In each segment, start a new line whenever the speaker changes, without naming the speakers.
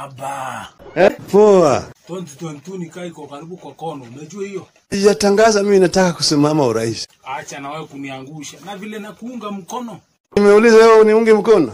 Baba,
Eh? Poa.
2022 nikaa iko karibu kwa kono, unajua hiyo?
Sijatangaza mimi nataka kusimama urais.
Acha na wewe kuniangusha na vile nakuunga mkono.
Nimeuliza wewe uniunge mkono?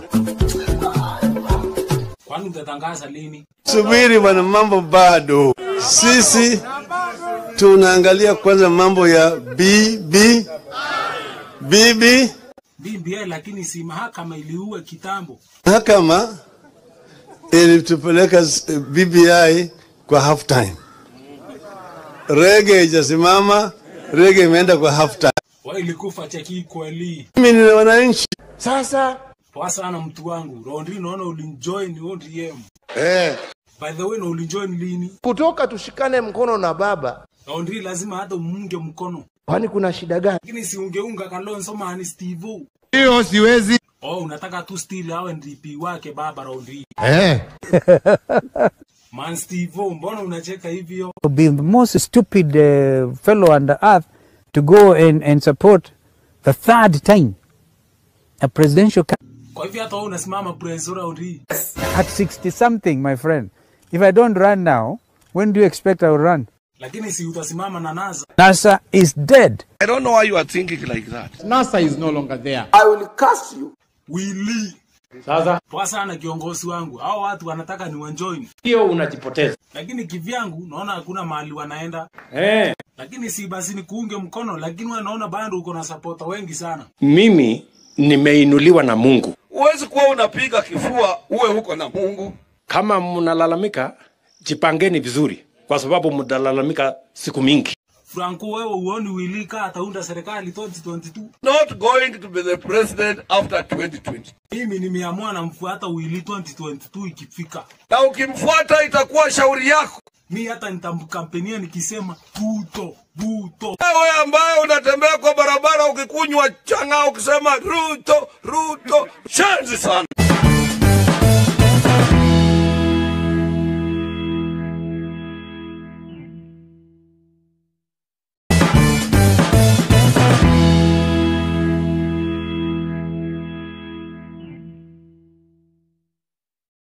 Kwani utatangaza lini?
Subiri bwana, mambo bado. Sisi tunaangalia kwanza mambo ya BB BB
BBI, lakini si mahakama iliua kitambo.
mahakama ilitupeleka s- BBI kwa half time. Rege ijasimama, rege imeenda kwa half time.
Wewe ilikufa cheki kweli.
Mimi ni wananchi
Poa sana mtu wangu. Rondi naona ulinjoin ODM.
Eh,
By the way, na ulinjoin lini?
kutoka tushikane mkono na baba,
Rondi lazima hata umunge mkono.
kwani kuna shida gani?
Lakini si ungeunga Kalonzo mani Steve.
Hiyo siwezi.
Oh, unataka tu still awe DP wake baba Rondi.
Eh.
Man Steve, mbona unacheka hivyo?
to be the most stupid uh, fellow on the earth to go and, and support the third time a presidential ca-
Kwa hivyo hata wewe unasimama preso Rondi.
at 60 something, my friend. If I don't run now, when do you expect I will run?
Lakini si utasimama na NASA.
NASA is dead.
I don't know why you are thinking like that.
NASA is no longer there.
Willy.
Sasa
Poa sana kiongozi wangu. Hao watu wanataka ni wanjoin.
hiyo unajipoteza.
Lakini kivyangu naona hakuna mahali wanaenda.
Eh,
Lakini si basi ni kuunge mkono, lakini wewe naona bado uko na supporter wengi sana.
mimi nimeinuliwa na Mungu.
Huwezi kuwa unapiga kifua uwe huko na Mungu.
Kama mnalalamika, jipangeni vizuri, kwa sababu mtalalamika siku mingi.
Franco, wewe uoni Willy kaa ataunda serikali 2022?
Not going to be the president after 2020.
Mimi nimeamua namfuata Willy 2022 ikifika.
Na ukimfuata itakuwa shauri yako.
Mi hata nitamkampenia nikisema Ruto, Ruto.
Wewe ambaye unatembea kwa barabara ukikunywa chang'aa ukisema Ruto, Ruto, shanzi sana.